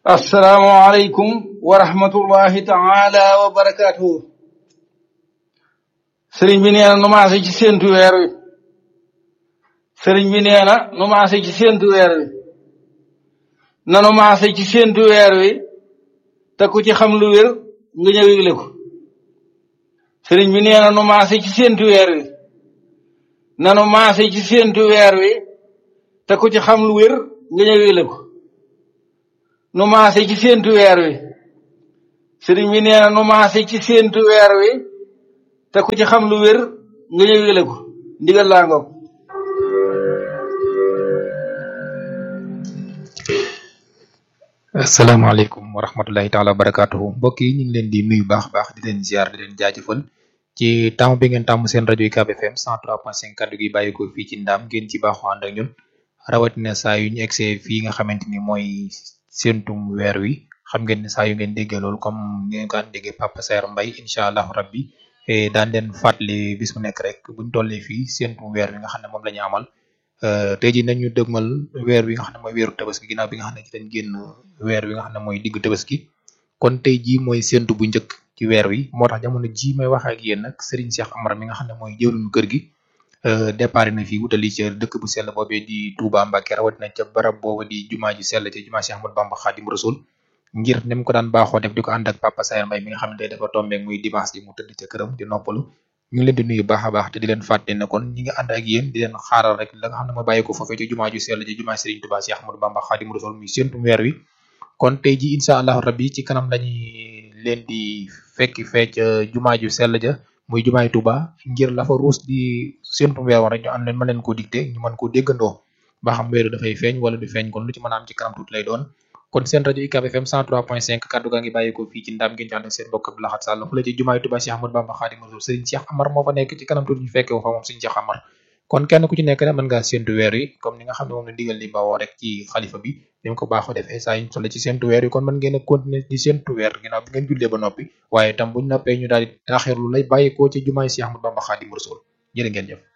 assalaamu aleykum wa rahmatullahi taala wa barakaatuhu sëriñ bi nee na nu maase ci séentu weer wi sëriñ bi nee na nu maase ci séentu weer wi nanu maase ci séentu weer wi te ku ci xam lu wér nga ñëw yëgle ko sëriñ bi nee na nu maase ci séentu weer wi nanu maase ci séentu weer wi te ku ci xam lu wér nga ñëw yëgle ko nu maase ci séentu weer wi sëriñ bi nee na nu maase ci séentu weer wi te ku ci xam lu wér nga ñëw yëgle ko ndigal laa ngoog asalaamaaleykum wa rahmatullahi taala wa barakaatuhu mbokk yi ñu ngi leen di nuyu baax baax di leen ziar di leen jaajëfal ci tàmm bi ngeen tàmm seen rajo UCAB FM 103.5 kaddu gi bàyyi ko fii ci ndaam ngeen ci baaxoo ànd ak ñun rawatina saa yu ñu egsee fii nga xamante ni mooy séentum weer wi xam ngeen ne saa yu ngeen déggee loolu comme ni ngeen ko daan déggee Papa Saer Mbaye incha allahu rabbi daan leen fàttali bis mu nekk rek buñ tollee fii séentum weer wi nga xam ne moom la ñu amal tey jii nañu dëgmal weer wi nga xam ne mooy weeru tabaski ginnaaw bi nga xam ne ci dañ génn weer wi nga xam ne mooy diggu tabaski kon tey jii mooy séentu bu njëkk ci weer wi moo tax jamono ji may wax ak yéen nag Serigne Cheikh Amar mi nga xam ne mooy jëwriñu kër gi départ na fii wutali ca dëkk bu sell boobee di Touba Mbacké rawatina ca barab booba di jumaa ju sell ca jumaa Cheikh Ahmadou Bamba Khadim Rasoul ngir ni mu ko daan baaxoo def di ko ànd ak Papa Saer Mbaye mi nga xam ne tey dafa tombeek muy dimanche ji mu tëdd ca këram di noppalu ñu ngi leen di nuyu baax a baax te di leen fàtte ne kon ñi ngi ànd ak yéen di leen xaaral rek la nga xam ne mooy bàyyi ko foofee ci jumaa ju sell ci jumaa Serigne Touba Cheikh Ahmadou Bamba Khadim Rasoul muy séentum weer wi kon tey ji incha allahu rabbi ci kanam lañuy leen di fekki fee ca jumaa ju sell ja muy jumaay Touba ngir la fa ruus di séentum weer woon rek ñu ànd leen mën leen koo dicté ñu mën koo déggandoo ba xam weeru dafay feeñ wala du feeñ kon lu ci mën a am ci kanam tuuti lay doon kon seen rajo UCAB FM 103.5 kaddu gaa ngi bàyyi ko fii ci ndam ngeen ci ànd ak seen mbokk Abdou Lahad Sall fu la ci jumaay Touba Cheikh Ahmadou Bamba Khadim Rasoul Serigne Cheikh Amar moo fa nekk ci kanam tuuti ñu fekke fa moom Serigne Cheikh Amar kon kenn ku ci nekk ne mën ngaa séentu weer yi comme ni nga xam ne moom la ndigal li bawoo rek ci xalifa bi ni mu ko baaxoo defee saa ñu toll ci séentu weer yi kon mën ngeen a continuer di séentu weer ginnaaw bi ngeen jullee ba noppi waaye itam buñ noppee ñu daal di taaxirlu lay bàyyi ko ci jumaay Cheikh Ahmadou Bamba Khadim Rasoul jërë ngeen jëf